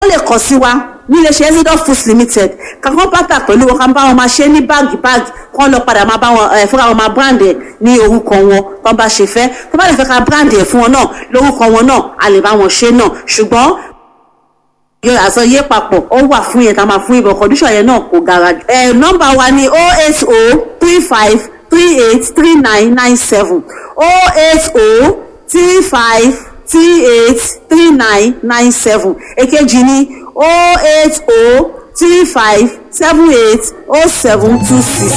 wọ́n lè kàn sí wa ní iléeṣẹ́ Exodus Foods Limited kankan pátá pẹ̀lú wọn kan bá wọn máa ṣe ní báàgì báàgì kán lọ padà máa bá wọn ẹ fúnra wọn máa brand ẹ ní orúkọ wọn tán bá ṣe fẹ́ tó bá lè fẹ́ ká brand ẹ fún wọn náà lórúkọ wọn náà a lè bá wọn ṣe náà ṣùgbọ́n yọ àsọyé papọ̀ ó wà fún yẹn tá a máa fún ibò condition yẹn náà kò gara jù. ẹ nọ́mbà wa ni o eight o three five three eight three nine nine seven o eight o three five three eight three nine nine seven èkejì ni o eight o three five seven eight o seven two six.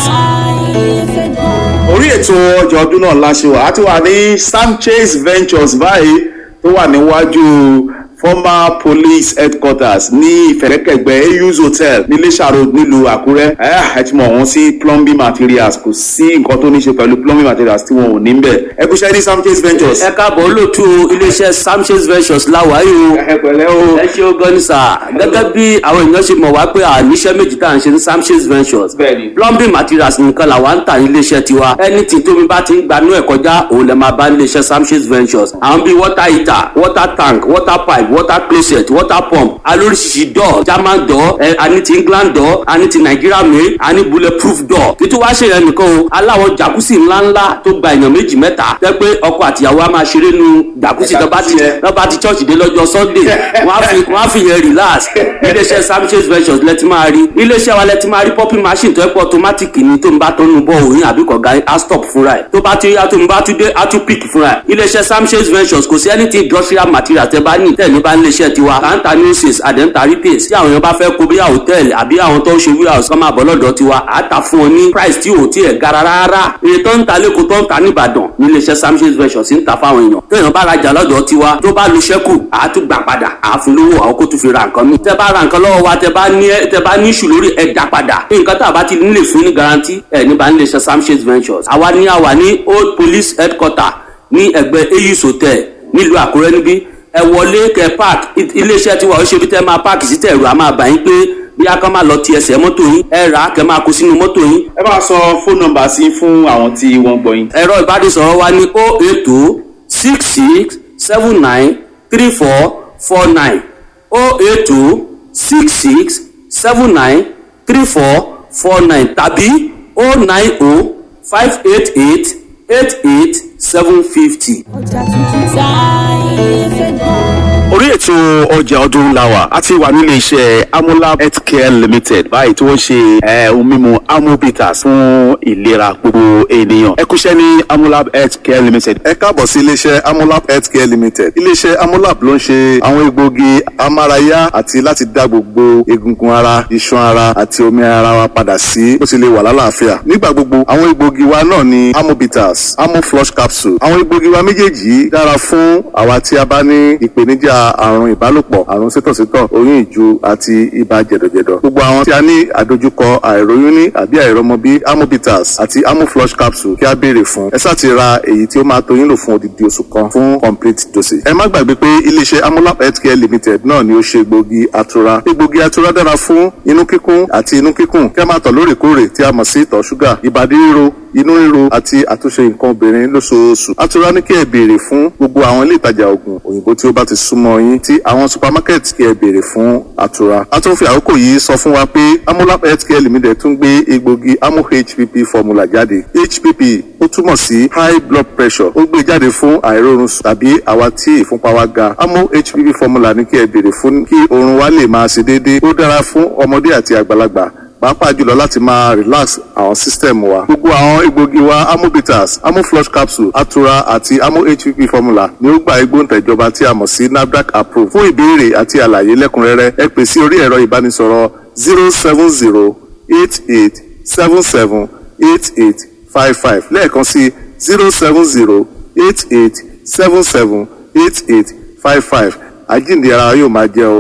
orí ètò ọjà ọdún náà láṣẹ wà á ti wà ní Sanchez Ventures báyìí tó wà níwájú former police headquarters ní ìfẹ̀rẹ̀kẹ̀gbẹ́ AU's hotel ní Iléṣà road nílùú Àkúrẹ́ ẹ ti mọ̀ wọ́n sí plumbing materials kò sí nǹkan tó ní ṣe pẹ̀lú plumbing materials tí wọn ò ní bẹ̀ ẹ kú iṣẹ́ ní Sanchez Ventures. ẹ káàbọ̀ olóòtú iléeṣẹ́ Sanchez Ventures láwàáyé o ẹ pẹ̀lẹ́ o. ẹ ṣe ó gan ni sà gẹ́gẹ́ bí àwọn èèyàn ṣe mọ̀ wá pé àníṣe méjì tá à ń ṣe ní Sanchez Ventures Bẹ́ẹ̀ni. plumbing materials nìkan làwa ń tà ní iléeṣẹ́ tiwa anything tómi bá ti ń gbanú ẹ̀ kọjá òun lè máa bá ní iléeṣẹ́ Sanchez Ventures àwọn bíi water heater water tank water pipe water closet water pump alóríṣiríṣi door German door ẹ àní ti England door àní ti Nigeria made àní bulletproof door títí wá ṣe yẹn nìkan o aláwọ̀ jacuzzi ńláńlá tó gba èèyàn méjì mẹ́ta tẹ́ pé ọkọ àtìyàwó á máa ṣeré nu jacuzzi tó bá ti Jacuzzi tó bá ti church dé lọ́jọ́ Sunday wọ́n á fi wọ́n á fi yẹn relax iléeṣẹ́ Sanchez Ventures lẹ́tí máa rí iléeṣẹ́ wa lẹ́tí máa rí popping machine tó ẹ́ pọ̀ automatic ni tó ń bá tó nu bọ́ òyìn àbí kọ̀ọ̀gá á stop fúnra ẹ̀ tó bá ti yá tó ń bá tún dé á tún pick fúnra ẹ̀ iléeṣẹ́ Sanchez Ventures kò sí anything industrial material tẹ́ bá ní tẹ̀lé bá níléeṣẹ́ tiwa kàńtà nurses àdẹ́ńtà retails tí àwọn èèyàn bá fẹ́ kó bí hòtẹ́ẹ̀lì àbí àwọn tó ń ṣe warehouse kọ́ máa bọ̀ lọ́dọ̀ tiwa á ta fún wọn ní price tí ò tí ẹ̀ gara rárá iye tó ń ta lẹ́kọ̀ọ́ tó ń ta nìbàdàn ní iléeṣẹ́ Sanchez Ventures ń ta fáwọn èèyàn tó èèyàn bá rajà lọ́dọ̀ tiwa tó bá lu ṣẹ́kù á tún gbà padà á fún lówó àwọn kó tún fi ra nǹkan mi tẹ́ bá ra nǹkan lọ́wọ́ wa tẹ́ bá ní tẹ́ bá ní ìṣù lórí ẹ̀ dá padà nǹkan tá a bá ti nílè fún ní garanti ẹ̀ ní bá ń iléeṣẹ́ Sanchez Ventures àwa ní àwa ní old police headquarter ní ẹgbẹ́ AU's hotel nílùú Àkúrẹ́ níbí ẹ wọlé kẹ park iléeṣẹ́ tiwa ó ṣe bí tẹ́ máa park sí tẹ̀rù a máa bà yín pé bí a kàn máa lọ ti ẹsẹ̀ mọ́tò yín ẹ rà á kẹ máa kó sínú mọ́tò yín. ẹ bá sọ fóònù nọ́mbà sí fún àwọn tí wọ́n gbọ́ yín. ẹ̀rọ ìbánisọ̀rọ̀ wa ní o eight o six six seven nine three four four nine o eight o six six seven nine three four four nine tàbí o nine o five eight eight eight eight seven fifty. ọjà tuntun táyé fẹ́ gbọ́. orí ètò ọjà ọdún làwà a ti wà nílé iṣẹ́ amolab healthcare limited báyìí tí wọ́n ṣe eh, ohun mímu amobitas fún ìlera gbogbo ènìyàn ẹ kúṣẹ́ ní amolab healthcare limited. ẹ káàbọ̀ sí iléeṣẹ́ amolab healthcare limited iléeṣẹ́ amolab ló ń ṣe àwọn egbòogi amárayá àti láti dá gbogbo egungun ara iṣan ara àti omi ara wa padà sí bó ti lè wà lálàáfíà nígbà gbogbo àwọn egbòogi wa náà ni amobitas amoflush capsule àwọn egbòogi wa méjèèjì yìí dára fún àwa tí a bá ní ìpèníjà àrùn ìbálòpọ̀ àrùn sítọ̀sítọ̀ oyún ìju àti ibà jẹ̀dọ̀jẹ̀dọ̀ gbogbo àwọn tí a ní àdojúkọ àìróyún ní àbí àìrọmọbí amobitas àti amoflush capsule kí a béèrè fún ẹ sáà ti ra èyí tí ó máa tó yín lò fún odidi oṣù kan fún complete dosage ẹ má gbàgbé pé iléeṣẹ́ amolab healthcare limited náà ni ó ṣe egbògi atura egbògi atura dára fún inú kíkún àti inú kíkùn kí a máa tọ̀ lóòrèkóòrè tí a mọ̀ sí ìtọ̀ ṣúgà ìbàdí ríro inú ríro àti àtúnṣe nǹkan obìnrin lóṣooṣù atura ní kí ẹ béèrè fún gbogbo àwọn ilé ìtajà oògùn òyìnbó tí ó bá ti súnmọ́ yín tí àwọn supermarket kí ẹ béèrè fún atura a tún fi àkókò yìí sọ fún wa pé amolab healthcare limited tún gbé egbògi amo hpp formula jáde hpp ó túmọ̀ sí high blood pressure ó gbé jáde fún àìrórun sùn tàbí àwa tí ìfúnpá wa ga amo hpp formula ní kí ẹ béèrè fún kí oorun wa lè máa ṣe déédéé ó dára fún ọmọdé àti àgbàlagbà pàápàá jùlọ láti máa relax àwọn system wa gbogbo àwọn egbògi wa amobitas amoflush capsule atura àti amo hpp formula ni ó gba igbóǹtẹ̀jọba tí a mọ̀ sí nafdac approve fún ìbéèrè àti àlàyé lẹ́kùnrẹ́rẹ́ ẹ pè sí orí ẹ̀rọ ìbánisọ̀rọ̀ zero seven zero eight eight seven seven eight eight five five lẹ́ẹ̀kan sí zero seven zero eight eight seven seven eight eight five five àjíǹde ara yóò máa jẹ́ o